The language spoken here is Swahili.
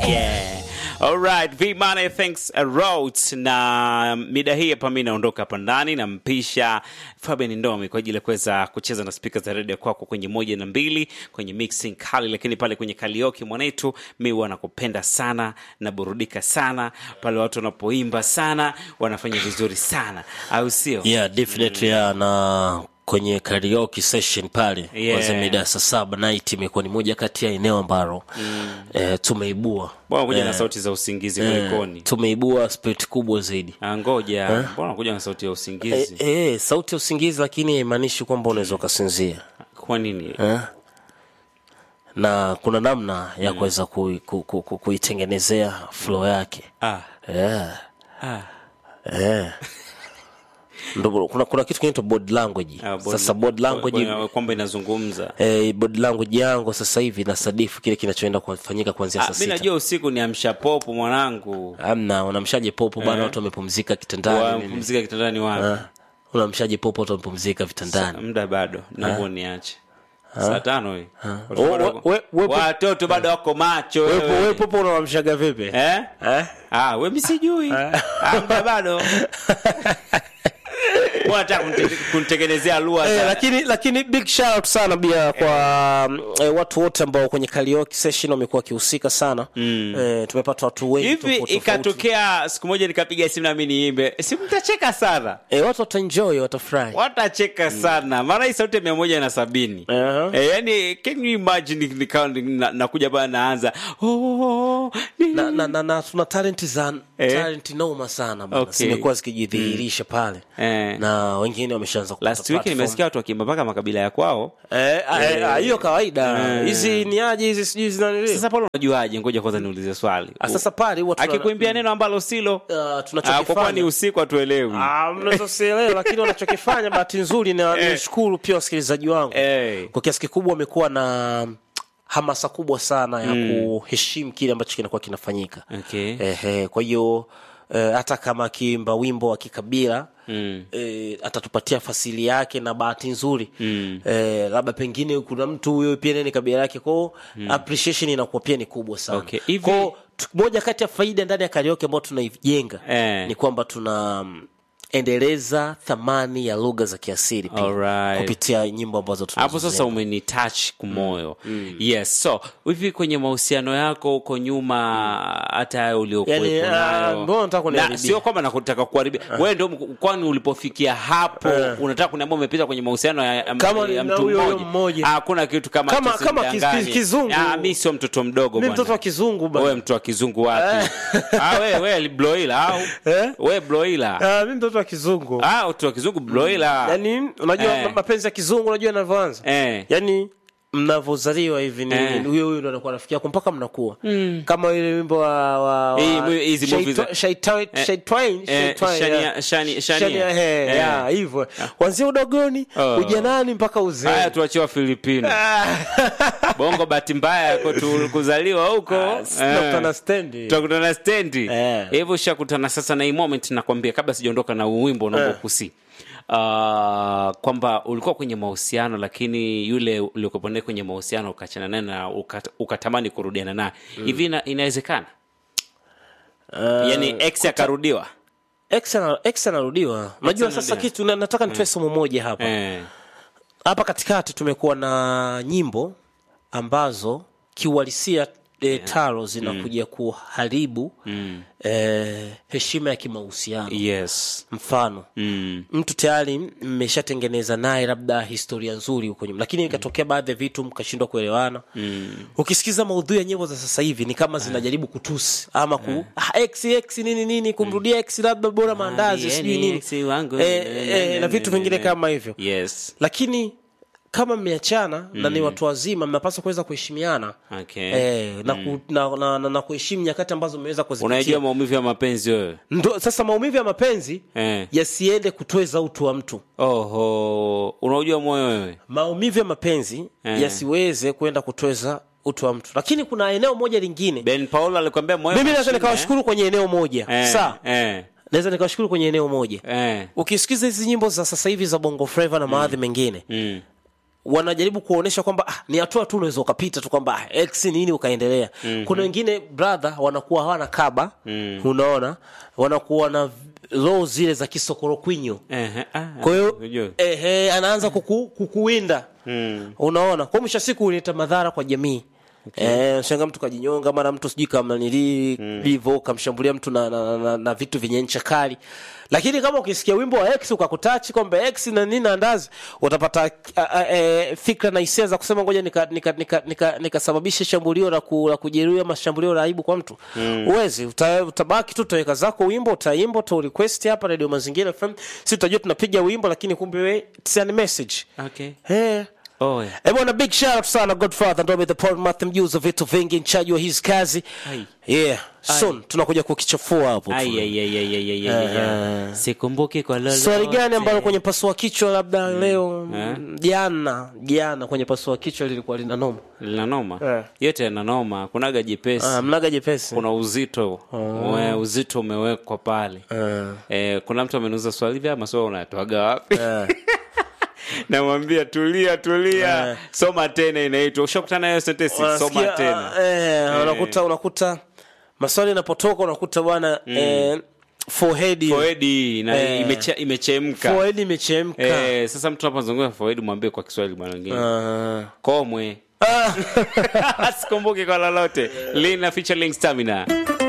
Yeah. Alright, V Money thanks a lot. Na mida hii hapa mimi naondoka hapa ndani nampisha Fabian Ndomi kwa ajili ya kuweza kucheza na spika za redio kwako kwenye moja na mbili kwenye mixing kali, lakini pale kwenye karaoke mwanetu, mi huwa nakupenda sana, naburudika sana pale watu wanapoimba sana, wanafanya vizuri sana, au sio? yeah definitely yeah, na kwenye karaoke session pale Yeah. kwanza mida ya saa saba night imekuwa ni moja kati ya eneo ambalo eh, tumeibua Mbona kuja na Eh, sauti za usingizi eh, kulikoni? tumeibua spirit kubwa zaidi Ah, Ngoja, mbona kuja na sauti ya eh, usingizi? eh, sauti ya usingizi lakini haimaanishi kwamba unaweza ukasinzia Kwa nini? eh? na kuna namna ya kuweza kui- ku- ku- ku- kuitengenezea flow yake Ah, yeah. ah. Eh. Ndo kuna, kuna kitu kinaitwa body language Ah, body- sasa body language kwa- kwamba inazungumza eh, body language yangu sasa hivi nasadifu kile kinachoenda kufanyika kuanzia Ah, saa mi sita najua usiku ni amsha popo mwanangu amna unamshaje popo bana watu wamepumzika kitandani nini. wapumzika kitandani wapi Ah, unamshaje popo watu wamepumzika vitandani muda bado naomba niache saa tano hii Oh, we- we- we- watoto bado wako macho we, wewe. we popo unawamshaga vipi Eh? eh? Ah, we mi sijui Ah, muda bado wanataka kunite- kunitengenezea lugha Eh, za- lakini lakini big shout out sana pia kwa mm, eh, watu wote ambao kwenye karaoke session wamekuwa wakihusika sana mm. eh, tumepata watu wengi hivi tofauti tofauti. ikatokea siku moja nikapiga simu nami niimbe si mtacheka sana eh, watu wataenjoy watafurahi watacheka sana maana hii sauti ya mia moja na sabini Aha. Eh, yani can you imagine nikawa na- nakuja bana naanza oh, ni- na, na, na, na tuna talent za Eh. talent noma sana bana Okay. zimekuwa zikijidhihirisha pale Eh. na wengine wameshaanza kupata last week platform. nimesikia watu wakiimba mpaka makabila ya kwao Eh, ah, eh, ah, hiyo kawaida Eh. hizi ni aje hizi sijui zinanili sasa pale unajuaje ngoja kwanza niulize swali Ah, sasa pale huwa tuna- akikuimbia neno ambalo silo Ah, ah, kwa kuwa ni tunachokifanya usiku hatuelewi Ah, mnaweza sielewa lakini wanachokifanya bahati nzuri na Eh. nishukuru pia wasikilizaji wangu Eh. kwa kiasi kikubwa wamekuwa na hamasa kubwa sana ya kuheshimu kile ambacho kinakuwa kinafanyika okay. Ehe, kwa hiyo eh, hata kama akiimba wimbo wa kikabila Mm. eh, atatupatia fasili yake na bahati nzuri mm. eh, labda pengine kuna mtu huyo pia nani kabila yake kwao mm. appreciation inakuwa pia ni kubwa sana Okay, hivi- Kwao, tu- moja kati ya faida ndani ya karaoke ambayo tunaijenga Eh. ni kwamba tuna mm, endeleza thamani ya lugha za kiasili pia Alright. kupitia nyimbo ambazo hapo sasa tunazizenga. umeni touch kumoyo yes so hivi kwenye mahusiano yako huko nyuma hata hayo uliokuwepo Yani, ah, nayo mbona unataka na kuniharibia? sio kwamba nakutaka kuharibia wewe ndio mku- kwani ulipofikia hapo unataka kuniambia umepita kwenye mahusiano ya, ya, Kama ya na mtu huyo huyo mmoja mmoja. Ah, hakuna kitu kama Kama- hicho, kama kiz- usidanganye. kizungu. Ah, mi sio mtoto mdogo mi bwana. mtoto wa kizungu bana. wewe mtu wa kizungu wapi ah, wewe wewe bloila au Eh? wewe bloila Ah, mi mtoto wa kizungu ah mtu wa kizungu bloila yani unajua Eh. mapenzi ya kizungu unajua yanavyoanza eh yani mnavyozaliwa hivi ni Eh. huyo huyo ndo anakuwa rafiki yako mpaka mnakuwa kama ile wimbo wa, wa, wa Hii mu- hizi Shai- movies za- Shaitwa- Eh, Shaitwain- eh, Shaitwain, Shania- yeah. Shani- Shania. Shania, eh, Eh. yeah, hivyo kwanzia udogoni Oh. ujanani mpaka haya uzee tuachiwa filipino bongo bahati mbaya yako tu kuzaliwa huko nakutana stendi tutakutana stendi Eh. hivyo ushakutana sasa na hii moment nakwambia kabla sijaondoka na huu wimbo naomba Eh. kusi Uh, kwamba ulikuwa kwenye mahusiano lakini yule uliokuwa naye kwenye mahusiano ukachana naye na ukat, ukatamani kurudiana naye hivi ina, inawezekana yani ex akarudiwa Ex ana- ex anarudiwa unajua sasa anarudiwa. kitu na- nataka nitoe somo moja hapa eh. hapa katikati tumekuwa na nyimbo ambazo kiuhalisia e, taro zinakuja kuharibu e, heshima ya kimahusiano yes mfano mm. mtu tayari mmeshatengeneza naye labda historia nzuri huko nyuma lakini ikatokea baadhi ya vitu mkashindwa kuelewana mm. ukisikiza maudhui ya nyimbo za sasa hivi ni kama zinajaribu kutusi ama ku ah, x x nini nini kumrudia x labda bora maandazi yeye sijui ni nini ex wangu. eh, eh, na vitu vingine kama hivyo yes lakini kama mmeachana na ni watu wazima mnapaswa kuweza kuheshimiana okay eh, na, ku, na, na, na, na kuheshimu nyakati ambazo mmeweza unajua kuzipitia maumivu ya mapenzi wewe Ndo, sasa maumivu ya mapenzi eh. yasiende kutweza utu wa mtu oho unaujua moyo wewe maumivu ya mapenzi Eh. yasiweze kwenda kutweza utu wa mtu lakini kuna eneo moja lingine ben paulo alikwambia moyo mimi naweza mashine, nikawashukuru kwenye eneo moja eh. saa eh. naweza nikawashukuru kwenye eneo moja eh. ukisikiza hizi nyimbo za sasa hivi za bongo flava na maadhi mengine mm. wanajaribu kuonyesha kwamba ah, ni hatua tu unaweza ukapita tu kwamba ah, x nini ukaendelea mm-hmm. kuna wengine brother wanakuwa hawana kaba mm. unaona wanakuwa na roho zile za kisokorokwinyo Ehe, ah, kwa hiyo unajua. ehe, anaanza kuku, kukuwinda mm. unaona kwa mwisho wa siku huleta madhara kwa jamii Okay. Eh, shanga mtu kajinyonga mara mtu sijui kama nili livo kamshambulia mtu na, na, na, na, na vitu vyenye ncha kali lakini kama ukisikia wimbo wa x ukakutachi kwamba x na nini na andazi utapata a, a, e, fikra na hisia za kusema ngoja nikasababisha nika, nika, nika, nikasababishe shambulio la, ku, la kujeruhi ama shambulio la aibu kwa mtu mm. uwezi uta, utabaki tu utaweka zako wimbo utaimba uta request hapa radio mazingira fm si utajua tunapiga wimbo lakini kumbe we it's a message Okay. hey. Oh, yeah. Eh, bwana big shout out sana Godfather Ndomi the Paul Matthew mjuzi wa vitu vingi nchaji wa his kazi. Ai. Yeah, soon tunakuja kukichafua hapo. tu. Ai, ai, ai, ai, ai, ai, ai, ai. sikumbuki kwa lolote. Swali gani ambalo kwenye pasua kichwa labda leo mm, jana jana kwenye pasua kichwa lilikuwa lina noma. lina noma Eh. yote yana noma kunaga jepesi Ah, mnaga jepesi. kuna uzito we, uzito umewekwa pale Ah. eh, kuna mtu ameniuza swali vya maswali unatoaga wapi Ah. namwambia tulia tulia soma tena inaitwa ushakutana nayo sentesi soma Unasikia, tena ah, eh, unakuta unakuta maswali yanapotoka unakuta bwana eh, forehead foedi na Eh. imeche- imechemka forehead imechemka. eh, sasa mtu anapozungumza foedi mwambie kwa kiswahili bwana wengine Ah. komwe Ah. sikumbuki kwa lolote lina featuring stamina